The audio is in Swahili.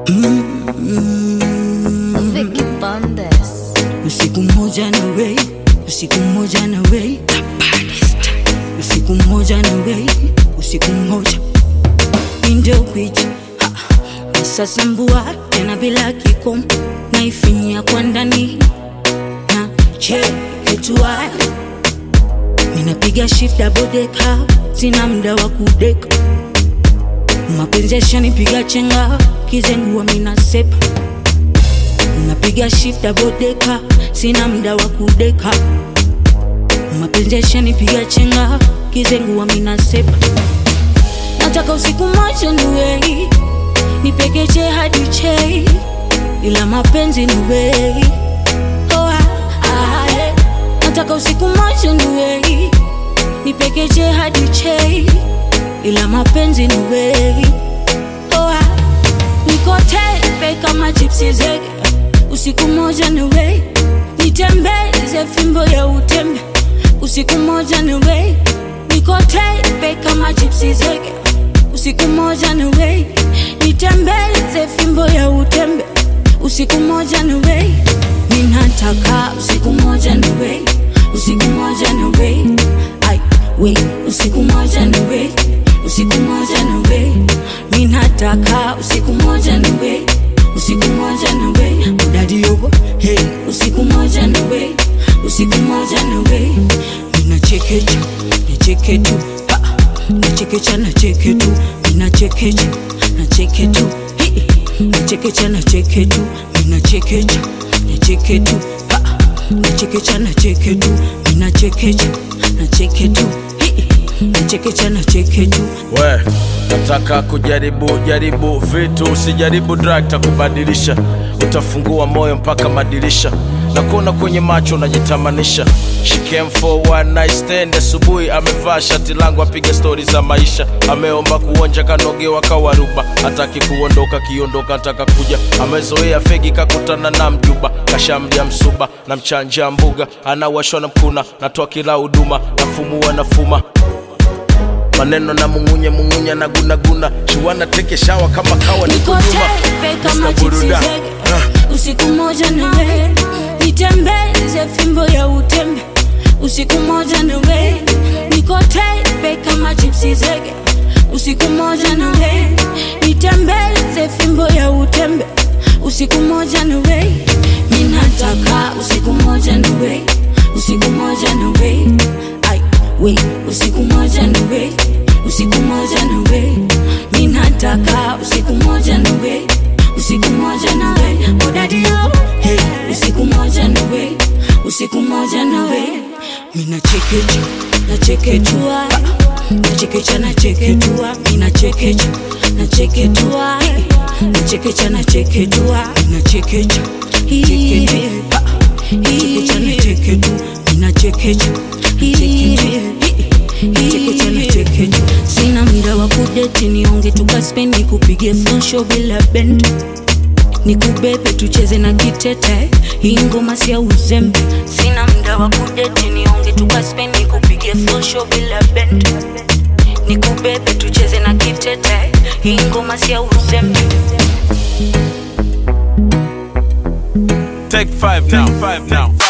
Vicky Bandes. usiku mmoja na wei usiku mmoja na wei usiku mmoja na wei usiku mmoja ndio kwicha sasa mbua tena bila kikomo naifinyia kwa ndani na cheketua ninapiga shift double decker sina muda wa kudeka mapenzi yashanipiga chenga kizengua minasepa napiga shift double decker sina muda wa kudeka mapenzi yashanipiga chenga kizengua minasepa nataka usiku moja niwei nipekeche hadi chei ila mapenzi niwei oh, ah, ah, eh. nataka usiku moja niwei nipekeche hadi chei ila mapenzi niwei oh, ah. niko tepe kama chipsi zege usiku moja niwei nitembeze fimbo ya utembe usiku moja niwei niko tepe kama chipsi zege usiku moja niwei nitembeze fimbo ya utembe usiku moja niwei ninataka usiku moja niwei usiku moja niwei ai wei usiku moja niwei usiku moja niwei ninataka usiku moja niwei usiku moja niwei udadi yogo hey usiku moja niwei usiku moja niwei ninachekecha nicheke tu ha nachekecha nacheke tu ninachekecha nacheke tu Hi. nachekecha nacheke tu ninachekecha nacheke tu ha nachekecha nacheke tu ninachekecha nacheke tu Hi. nachekecha nacheke tu we nataka kujaribu jaribu vitu usijaribu drug takubadilisha utafungua moyo mpaka madirisha na kuona kwenye macho unajitamanisha She came for one night stand asubuhi amevaa shati langu apiga stori za maisha ameomba kuonja kanogewa kawaruba hataki kuondoka kiondoka nataka kuja amezoea fegi kakutana na mjuba kashamdia msuba na mchanja mbuga anawashwa na mkuna natoa kila huduma nafumua nafuma maneno na mungunye mungunye na gunaguna shiwana teke shawa kama kawa niko niko nyuma tepe kama Mr. chipsi Buruda. zege usiku moja niwe nitembeze fimbo ya utembe usiku moja niwe niko tepe kama chipsi zege usiku moja niwe nitembeze fimbo ya utembe usiku moja niwe ninataka usiku moja niwe usiku moja niwe ai we usiku moja niwe usiku moja niwe ninataka usiku moja niwe usiku moja nawe odadio hey, usiku moja nawe usiku moja nawe minachekecha nacheketua nachekecha nacheketua minachekecha nacheketua nachekecha nacheketua minachekecha cheketua nachekecha nacheketu minachekecha nachekecha nachekecha sina muda wa kudeti nionge tukaspeni kupige fonsho bila bend nikubebe tucheze na kitete hii ngoma sia uzembe sina muda wa kudeti nionge tukaspeni kupige fonsho bila bend nikubebe tucheze na kitete hii ngoma sia uzembe Take five now, five now.